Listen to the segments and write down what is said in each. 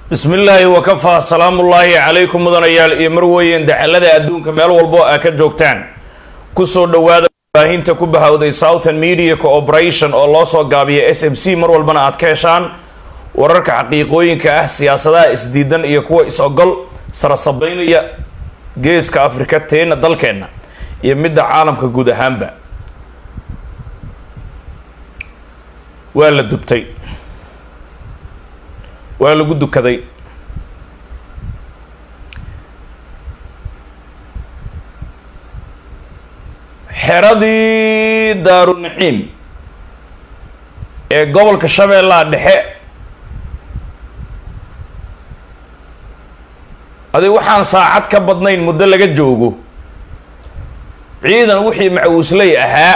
bismi illaahi wakafaa salaamullaahi calaykum mudanayaal iyo marweyn dacalada adduunka meel walbo aa ka joogtaan kusoo dhowaada baahinta ku bahawday southern media cooperation oo loo soo gaabiya s m c mar walbana aad ka heshaan wararka xaqiiqooyinka ah siyaasadaha isdiidan iyo kuwa is-ogol sarasabeynaya geeska afrika teena dalkeenna iyo midda caalamka guud ahaanba waa la dubtay waa lagu dukaday xeradii daarunaciim ee gobolka shabeellaha dhexe adig waxaan saacad ka badnayn muddo laga joogo ciidan wixii macawisley ahaa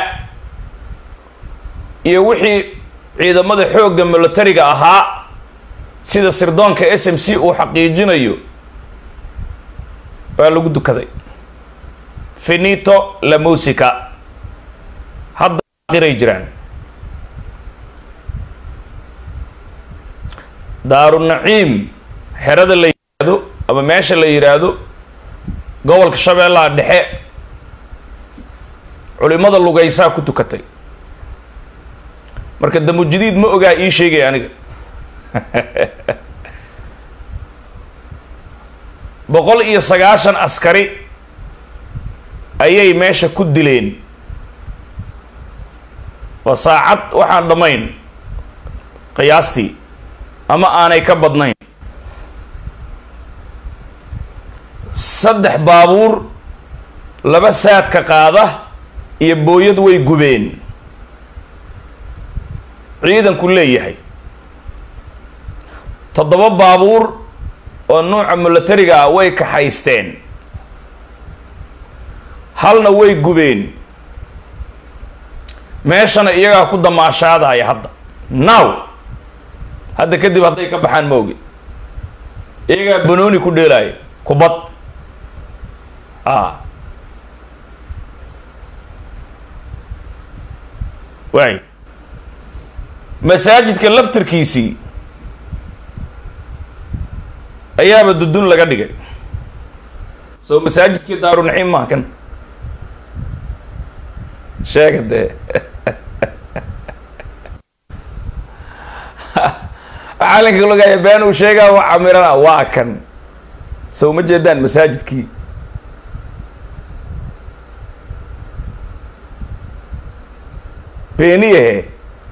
iyo wixii ciidamada xoogga militariga ahaa sida sirdoonka s m c uu xaqiijinayo waa lagu dukaday finito la musica hadda qiray jiraan daarunaciim xerada la yidhaahdo ama meesha la yidhaahdo gobolka shabeellaha dhexe culimada lugaysaa ku tukatay marka damujidiid ma ogaa ii sheegay aniga boqol iyo sagaashan askari ayay meesha ku dileen waa saacad waxaan dhammayn qiyaastii ama aanay ka badnayn saddex baabuur laba saadka qaada iyo booyad way gubeen ciidanku leeyahay toddoba baabuur oo nuuca militariga ah way kaxaysteen halna way gubeen meeshana iyagaa ku damaashaadaya hadda now hadda kadib hadday ka baxaan ma ogi iyagaa banooni ku dheelaayo kubad a waay masaajidka laftirkiisii ayaaba dudun laga dhigay soo masaajidkii daarunaciim maa kan sheega dee calinka logaya been uu sheegaa wa camirana waa kan soo ma jeedaan masaajidkii beeniyahe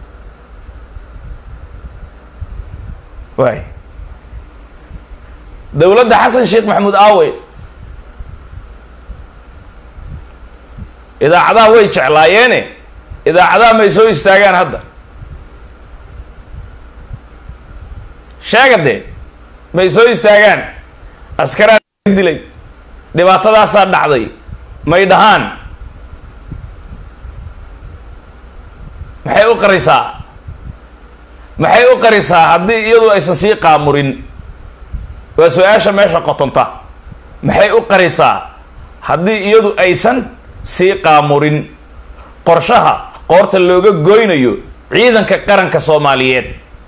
waay dowladda xasan sheekh maxamuud aawe idaacadaha way jeclaayeene idaacadaha may soo istaagaan hadda sheega dee may soo istaagaan askaraa dilay dhibaatadaasaa dhacday may dhahaan maxay u qarisaa maxay u qarisaa haddii iyadu aysan sii qaamurin waa su-aasha meesha qotonta maxay u qarisaa haddii iyadu aysan sii qaamurin qorshaha qoorta looga goynayo ciidanka qaranka soomaaliyeed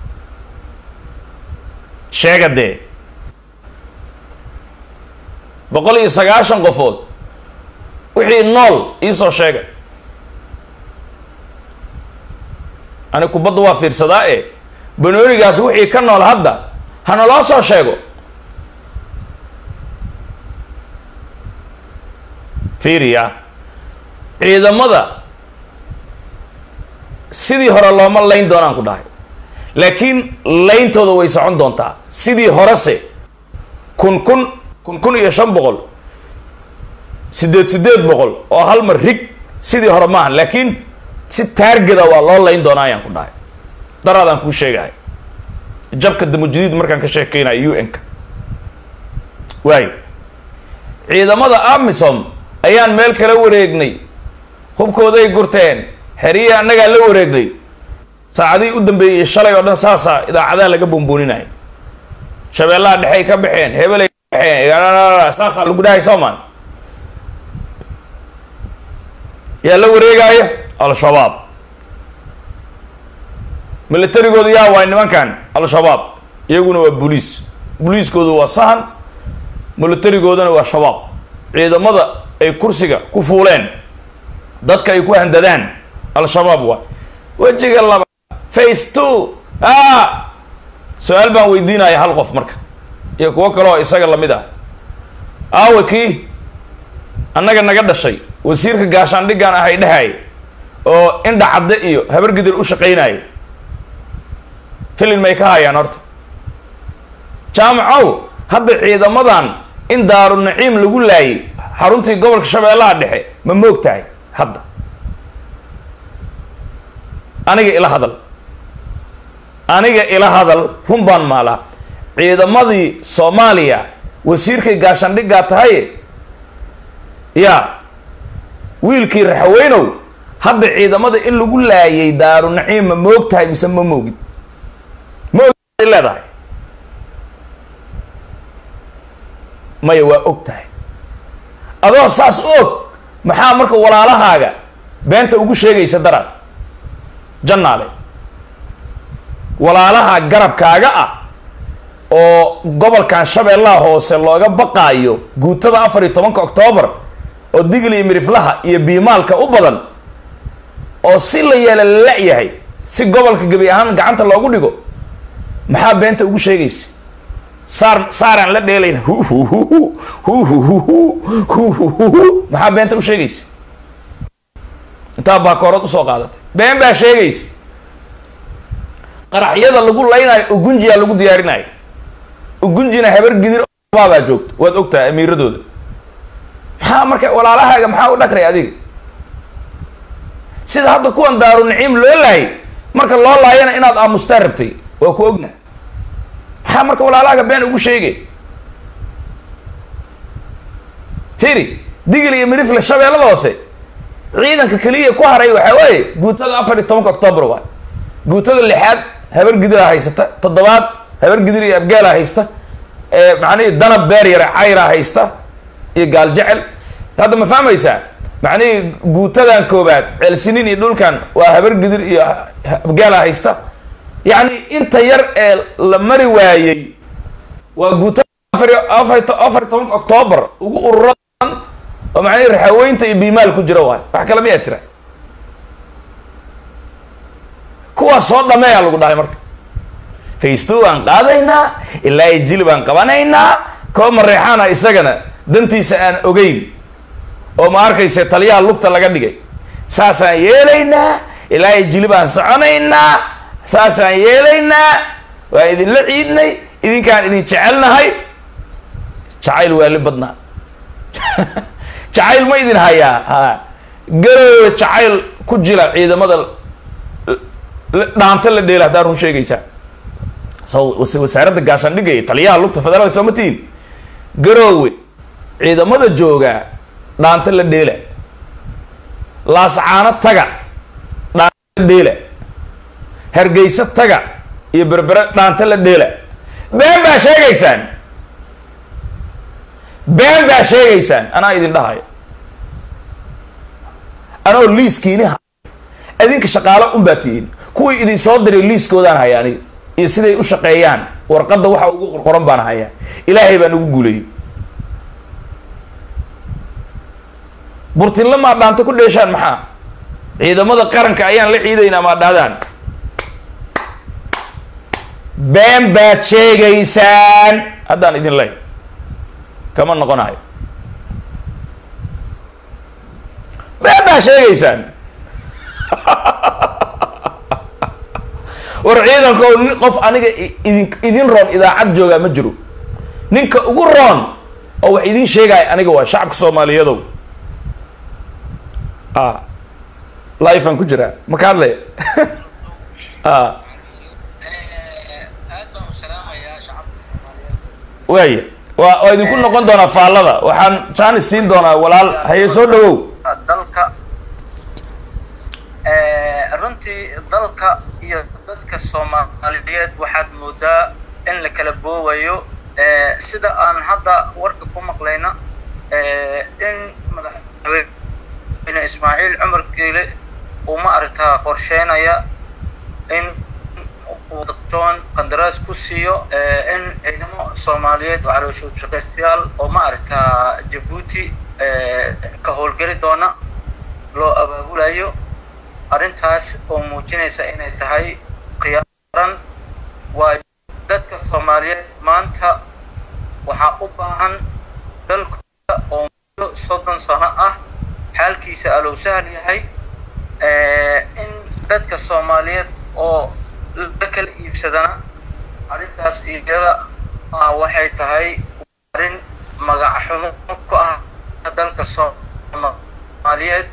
sheega dee boqol iyo sagaashan qofood wixii nool iisoo sheega ani kubadda waa fiirsadaa e banoonigaas wixii ka nool hadda hana loo soo sheego fiiriya ciidamada sidii hore looma layn doonaan ku dhahay laakiin layntooda way socon doontaa sidii horese kun kun kun kun iyo shan boqol siddeed siddeed boqol oo hal mar rig sidii hore maaha laakiin si taargeda waa loo layn doonaa ayaan ku dhahay daraadaan kuu sheegahay jabka damujadiid markaan ka sheekeynayo u n-ka waayo ciidamada amisom ayaan meel kala wareegnay hubkooday gurteen xeriyii annagaa la wareegnay saacadihii u dambeeyey shalay oo dhan saasaa idaacadaha laga buunbuuninaya shabeellaha dhexey ka baxeen hebelay ka baxeen saasaa lagu dhahay soomaan yaa la wareegaayo al-shabaab militarigooda yaa waay nimankan al-shabaab iyaguna waa booliis boliiskoodu waa sahan militarigoodana waa shabaab ciidamada ay kursiga ku fuuleen dadka ay ku handadaan al-shabaab waa wejiga laba face two a su-aal baan weydiinaya hal qof marka iyo kuwo kale oo isaga lamid ah aawe kii annaga naga dhashay wasiirka gaashaandhiggan ahay dhahay oo indha cadde iyo habargidir u shaqaynaya filin may ka hayaan horta jaamacow hadda ciidamadan in daaru naciim lagu laayay xaruntii gobolka shabeellaha dhexe ma moog tahay hadda aniga ila hadal aniga ila hadal run baan maalaa ciidamadii soomaaliya wasiirkay gaashaandhiggaa tahay ya wiilkii raxaweynow hadda ciidamada in lagu laayay daaru naciim ma moog tahay mise ma moogid maogay leedahay maya waa og tahay adoo saas u og maxaa marka walaalahaaga beenta ugu sheegaysa daraan jannaale walaalaha garabkaaga ah oo gobolkan shabeellaha hoose looga baqaayo guutada afar iyo tobanka octoobar oo digli iyo miriflaha iyo biimaalka u badan oo si la yeela la-yahay si gobolka gebi ahaan gacanta loogu dhigo maxaa beenta ugu sheegaysa saar saaraan la dheelayna maxaa beenta u sheegaysa intaa baakoorad usoo qaadatay been baa sheegaysa qaraxyada lagu laynayo ugunjiyaa lagu diyaarinayo ugunjina habar gidir baabaa joogto waad ogtahay amiiradooda maxaa marka walaalahaaga maxaa u dhakray adiga sida hadda kuwan daaru naciim loo laayay marka loo laayana inaad aamustaa rabtay waa ku ogna maxaa marka walaalahaaga been ugu sheegay firi digil iyo mirifle shabeellada hoose ciidanka keliya ku haray waxaa waaye guutada afar iyo tobanka octoobar waay guutada lixaad habar gidiraa haysata toddobaad habar gidir iyo abgaala haysta macnihii danab beer yare cayraa haysta iyo gaal jecel hadda ma fahmaysaa macnihii guutadan koobaad ceelsiniin iyo dhulkan waa habar gidir iyo abgaala haysta yacni inta yar ee la mari waayey waa guutada afar afar afar tobanka octoobar ugu ururadan oo macnihii raxaweynta iyo biimaal ku jira waay wax kale miyaa jira kuwaas soo dhameeyaa lagu dhahay marka facetwo baan qaadaynaa ilaa iyo jili baan qabanaynaa koo mareexaana isagana dantiisa aan ogeyn oo ma arkaysa taliyaha lugta laga dhigay saasaan yeelaynaa ilaa iyo jili baan soconaynaa saasaan yeelaynaa waan idinla ciidnay idinkaan idin jecelnahay jacayl waali badnaa jacayl ma idin hayaa ha garoowe jacayl ku jila ciidamada dhaanta la dheela haddaa run sheegaysaa s wasaaradda gaashaandhigga iyo taliyaha lugta federaalka soo ma tihin garoowe ciidamada joogaa dhaanta la dheela laascaano taga dhaanta la dheela hargeysa taga iyo berbere dhaanta la dheela been baa sheegaysaan been baa sheegaysaan anaa idin dhahayo anoo liiskiiniha idinka shaqaalo un baa tihiin kuwii idin soo diray liiskoodaan haya aniga iyo siday u shaqeeyaan warqadda waxa ugu qorqoran baan hayaa ilaahay baan ugu guulayay burtinla maa dhaanta ku dheeshaan maxaa ciidamada qaranka ayaan la ciidaynaa maa dhaadaan been baad sheegaysaan haddaan idin ley kama noqonayo been baad sheegaysaan war ciidanka o qof aniga idin idin roon idaacad joogaa ma jiro ninka ugu roon oo wax idin sheegaya aniga waa shacabka soomaaliyadow a life aan ku jiraa ma ka hadlaya a waaya waa waa idinku noqon doonaa faallada waxaan jaanis siin doonaa walaal haye soo dhawow dalka runtii dalka iyo dadka soomaaliyeed waxaad moodaa in la kala boowayo sida aan hadda warka ku maqlayna in madaxweyne ismaaciil cumar geele uu ma aragtaa qorsheynaya in uu datoon qandaraas ku siiyo in ciidamo soomaaliyeed oo calooshood shaqaystayaal oo ma aragtaa jabuuti ka howlgeli doona loo abaabulayo arrintaas oo muujinaysa inay tahay khiyaaran waa dadka soomaaliyeed maanta waxaa u baahan dalkooda oo muddo soddon sano ah xaalkiisa alow sahal yahay in dadka soomaaliyeed oo la kala iibsadana arrintaas iyada ah waxay tahay arrin magac xumo ku ah dalka soomaaliyeed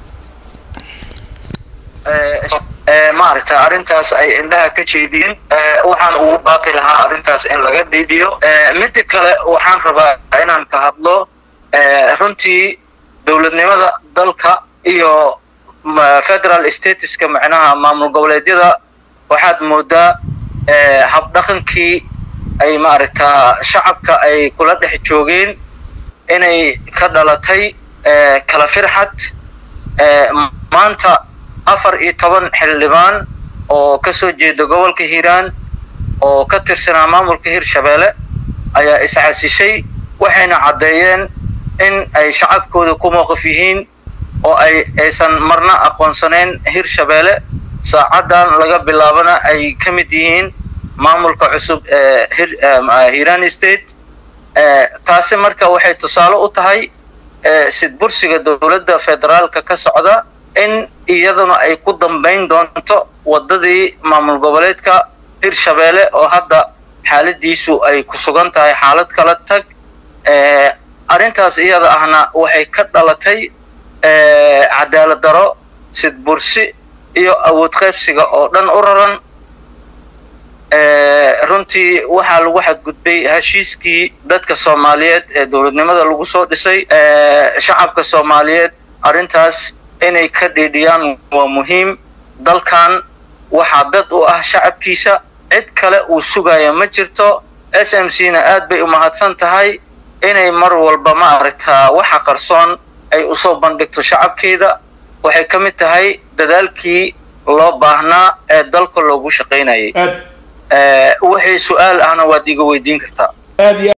maaragta arrintaas ay indhaha ka jeediyeen waxaan ugu baaqi lahaa arrintaas in laga dhiidhiyo midda kale waxaan rabaa inaan ka hadlo runtii dowladnimada dalka iyo federal statuska macnaha maamul goboleedyada waxaad moodaa habdhaqankii ay maaragtaa shacabka ay kula dhex joogeen inay ka dhalatay kala firxad maanta afar iyo toban xildhibaan oo ka soo jeeda gobolka hiiraan oo ka tirsanaa maamulka hirshabeelle ayaa isxasishay waxayna caddeeyeen in ay shacabkooda ku mowqif yihiin oo ay aysan marna aqoonsanayn hirshabeelle saacaddan laga bilaabana ay ka mid yihiin maamulka cusub ee hiiraan state taasi marka waxay tusaale u tahay sidbursiga dowladda federaalka ka socda in iyaduna ay ku dambayn doonto waddadii maamul goboleedka hirshabeelle oo hadda xaaladiisu ay ku sugan tahay xaalad kala tag arrintaas iyada ahna waxay ka dhalatay cadaalad daro sidbursi iyo awood qaybsiga oo dhan u raran runtii waxaa lagu xadgudbay heshiiskii dadka soomaaliyeed ee dowladnimada lagu soo dhisay shacabka soomaaliyeed arrintaas inay ka dhiidhiyaan waa muhiim dalkan waxaa dad u ah shacabkiisa cid kale uu sugaya ma jirto s m c na aad bay u mahadsan tahay inay mar walba ma aragtaa waxa qarsoon ay usoo bandhigto shacabkeeda waxay ka mid tahay dadaalkii loo baahnaa ee dalka loogu shaqaynayay wixii su-aal ahna waad iga weydiin kartaa